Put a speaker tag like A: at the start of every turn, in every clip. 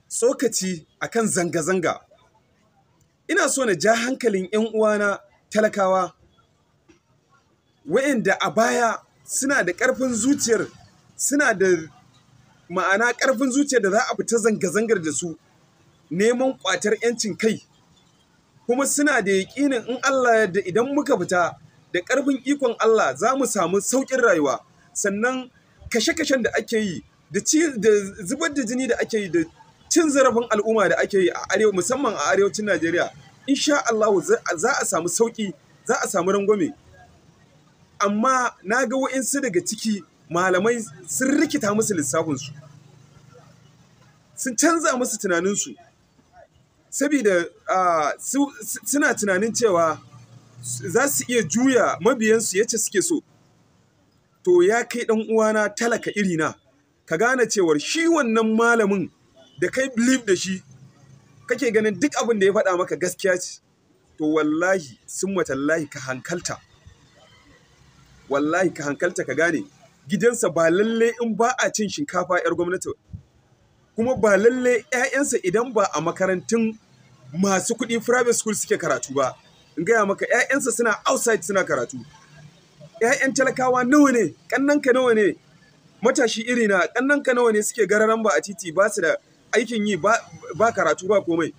A: tsokaci akan zanga-zanga. Ina so na ja hankalin 'yan uwana talakawa wa'inda a baya suna da ƙarfin zuciyar suna da ma'ana ƙarfin zuciyar da za a fita zanga-zangar da su neman ƙwatar 'yancin kai kuma suna da yaƙinin in Allah yadda idan muka fita da ƙarfin ikon Allah za mu samu sauƙin rayuwa sannan kashe-kashen da ake yi da zubar da jini da ake yi da cin zarafin al'umma da ake yi a arewa musamman a arewacin Najeriya insha Allah za a samu sauƙi za a samu rangwame amma na ga wa'insu daga ciki malamai sun rikita musu lissafinsu sun canza musu tunaninsu saboda suna tunanin cewa za su iya juya mabiyansu yace suke so to ya kai ɗan uwana talaka irina ka gane cewar shi wannan malamin da kai believe da shi kake ganin duk abin da ya faɗa maka gaskiya ce to wallahi sun matallahi ka hankalta wallahi ka hankalta ka gane gidansa ba lalle in ba a cin shinkafa 'yar gwamnati kuma ba lalle 'ya'yansa idan ba a makarantun masu kuɗi private school suke karatu ba in gaya maka 'ya'yansa suna outside suna karatu 'ya'yan talakawa nawa ne ƙannanka nawa ne matashi iri na ƙannanka nawa ne suke gararan ba a titi ba su da aikin yi ba karatu ba komai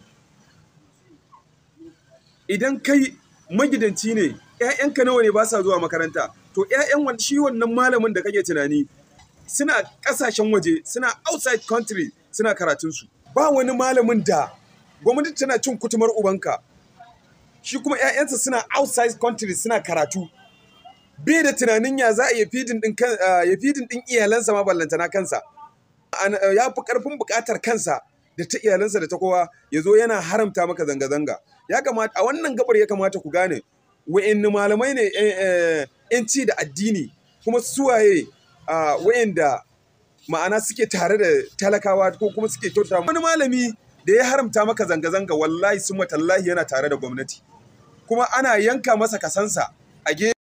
A: idan kai magidanci ne 'ya'yanka nawa ne ba sa zuwa makaranta to 'ya'yan shi wannan malamin da kake tunani suna ƙasashen waje suna outside country suna karatunsu ba wani malamin da gwamnati tana cin kutumar ubanka shi kuma 'ya'yansa suna outside country suna karatu bai da tunanin ya za a yi fidin ɗin iyalansa ma ballantana kansa ya fi ƙarfin buƙatar kansa da ta iyalansa da ta kowa ya zo yana haramta maka zanga-zanga ya kamata a wannan gabar ya kamata ku gane wa'inni malamai ne 'yanci da addini kuma suwaye wa'inda ma'ana suke tare da talakawa ko kuma suke kyauta wani malami da ya haramta maka zanga-zanga wallahi sun matallahi yana tare da gwamnati kuma ana yanka masa kasansa a